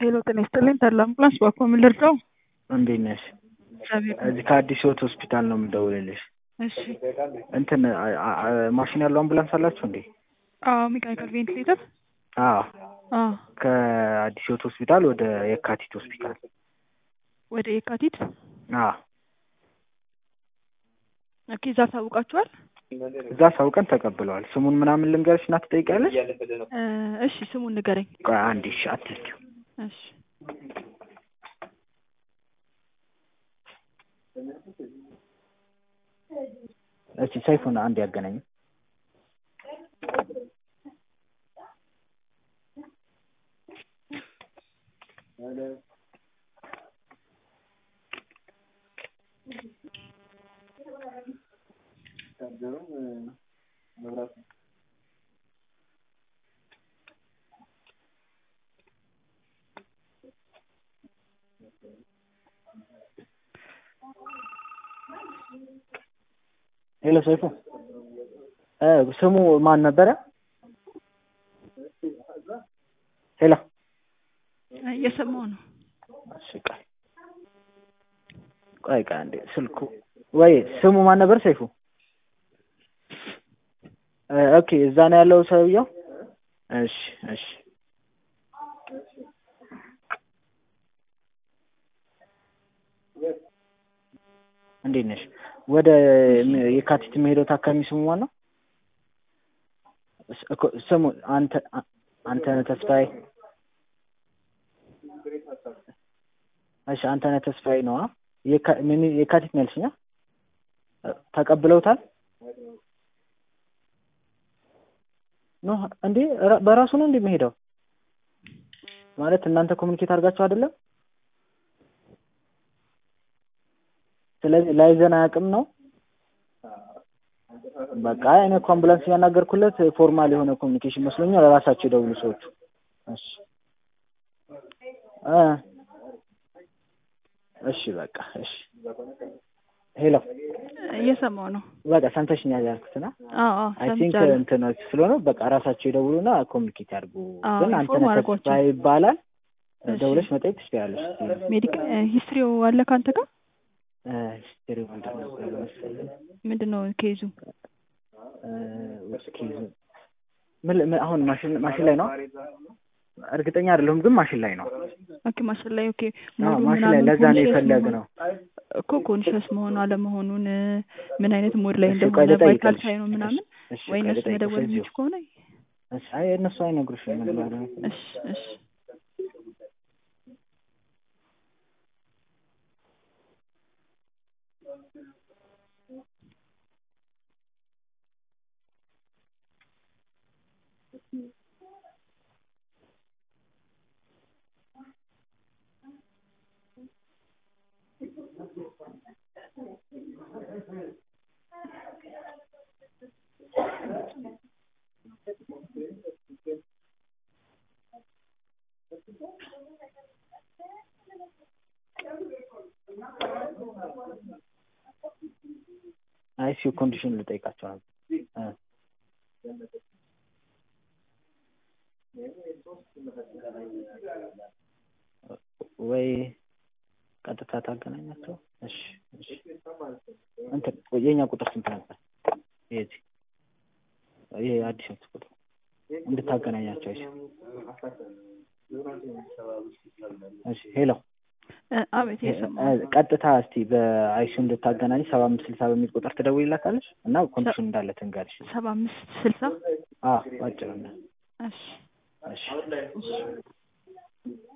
ሄሎ ጤና ይስጥልኝ ተድላ አምቡላንስ በአኮ ምን ልርዳው? እንዴት ነሽ? እግዚአብሔር እዚህ ከአዲስ ሕይወት ሆስፒታል ነው የምደውልልሽ። እሺ እንትን አ- አ- ማሽን ያለው አምቡላንስ አላችሁ እንዴ? አዎ ሜካኒካል ቬንቲሌተር አዎ አዎ ከአዲስ ሕይወት ሆስፒታል ወደ የካቲት ሆስፒታል። ወደ የካቲት አዎ ኦኬ እዛ ታውቃችኋል? እዛ ሳውቀን ተቀብለዋል። ስሙን ምናምን ልንገርሽ እና ትጠይቂያለሽ? እ እሺ ስሙን ንገረኝ። ቆይ አንዴ እሺ፣ አትስኪው እሺ እሺ፣ ሰይፉን አንድ ያገናኝ። ሄሎ ሰይፉ እ ስሙ ማን ነበረ? ሄሎ እየሰማው ነው። እሺ ቆይ ቆይ ቆይ አንዴ ስልኩ ወይ ስሙ ማን ነበር? ሰይፉ እ ኦኬ እዛ ነው ያለው ሰውየው። እሺ እሺ እንዴት ነሽ? ወደ የካቲት የሚሄደው ታካሚ ስሙ ማን ነው? ስ- እኮ ስሙ አንተ አ- አንተነህ ተስፋዬ። እሺ አንተነህ ተስፋዬ ነው። አ? የካ- ምን የካቲት ነው ያልሽኝ? አ? ተቀብለውታል? ኖ እንዴ ራ- በራሱ ነው እንዴ የሚሄደው? ማለት እናንተ ኮሚኒኬት አድርጋችሁ አይደለም? ስለዚህ ላይዘን አያውቅም ነው። በቃ እኔ እኮ አምቡላንስ ያናገርኩለት ፎርማል የሆነ ኮሚኒኬሽን መስሎኛል። ራሳቸው የደውሉ ሰዎቹ። እሺ እ እሺ በቃ እሺ። ሄሎ እየሰማው ነው። በቃ ሰምተሽኛል ያልኩትና አዎ አዎ አይ ቲንክ ሰምቻለሁ። እንትኖች ስለሆነ በቃ ራሳቸው ይደውሉና ኮሚኒኬት ያድርጉ። አዎ ግን አንተ ኢንፎርም አድርጓቸው። ተስፋ ይባላል። እሺ። ደውለሽ መጠየቅ ትችያለሽ። ሜዲክ ሂስትሪው አለ ከአንተ ጋር ሂስትሪ ምንድን ነበር መሰለኝ ምንድን ነው ኬዙ? እ እስኪ ምን ምን- አሁን ማሽን ማሽን ላይ ነው እርግጠኛ አይደለሁም፣ ግን ማሽን ላይ ነው። ኦኬ ማሽን ላይ ኦኬ አዎ ሙሉ ማሽን ላይ ምናምን ለዛ ነው ኮንሽስ የፈለግነው። እኮ ኮንሽስ መሆኑ አለመሆኑን እ ምን አይነት ሞድ ላይ እሺ ቆይ እንደሆነ ልጠይቅልሽ። ቫይታል ሳይኑ ምናምን እሺ ወይ ቆይ እነሱ ልጠይቅልሽ መደወል እዚሁ። የሚችል ከሆነ እሺ አይ እነሱ አይነግሩሽም። ምን ማለት ነው? እሺ እሺ አይ ሲው ኮንዲሽን ልጠይቃቸው ነበር እ ወይ ቀጥታ ታገናኛቸው። እሺ እሺ እንትን የኛ ቁጥር ስንት ነበር? የዚህ ይሄ አዲስ አበባ ቁጥር እንድታገናኛቸው። እሺ እሺ ሄሎ እ አቤት እየሰማው እ ቀጥታ እስቲ በአይሱ እንድታገናኝ ሰባ አምስት ስልሳ በሚል ቁጥር ትደውይላታለሽ እና ኮንዲሽን እንዳለ ትንገርሽ። ሰባ አምስት ስልሳ አዎ ባጭሩ ነው። እሺ እሺ እሺ